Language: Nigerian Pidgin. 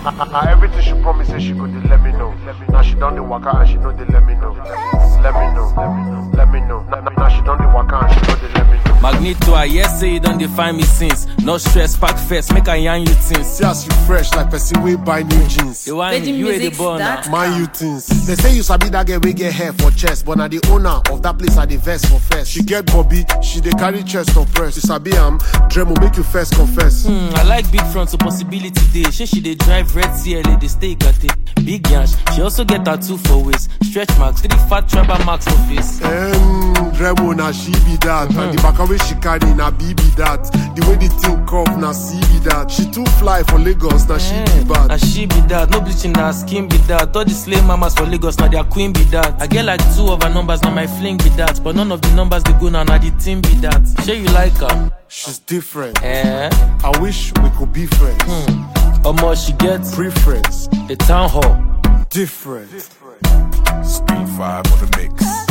Na everything she promise say she go dey let me know. Now she done the waka and she know they let me know. Let me know, let me know, let me know. Now, now she done the waka and she know they let me know. Magneto, I yes say you don't define me since. No stress, pack first, make I yarn you things. See as you fresh like person wey buy new jeans. You want Virgin you ain't the Music born start. now. Man, you things. They say you sabi that girl wey get hair for chest, but na the owner of that place I dey vex for first. She get bobby, she dey carry chest on press. You sabi am, Dremo make you first confess. Hmm, I like big front, so possibility day. She she dey drive red CLA, they stay got it. Big yash, she also get tattoo for waist. Stretch marks, three fat tribal marks for face. Um, Dremo na she be that, and the baka wey she carry na B be that. The way the thing curve na C be that. She too fly for Lagos, na she be Na bad. she be that, no bleaching, na skin be that. All the slave mamas for Lagos, now their queen be that. I get like two of her numbers, now my fling be that. But none of the numbers they go now, now the team be that. Sure you like her? She's different. Eh? I wish we could be friends. Omo, she gets Preference, the town hall. different. Speed 5 on the mix.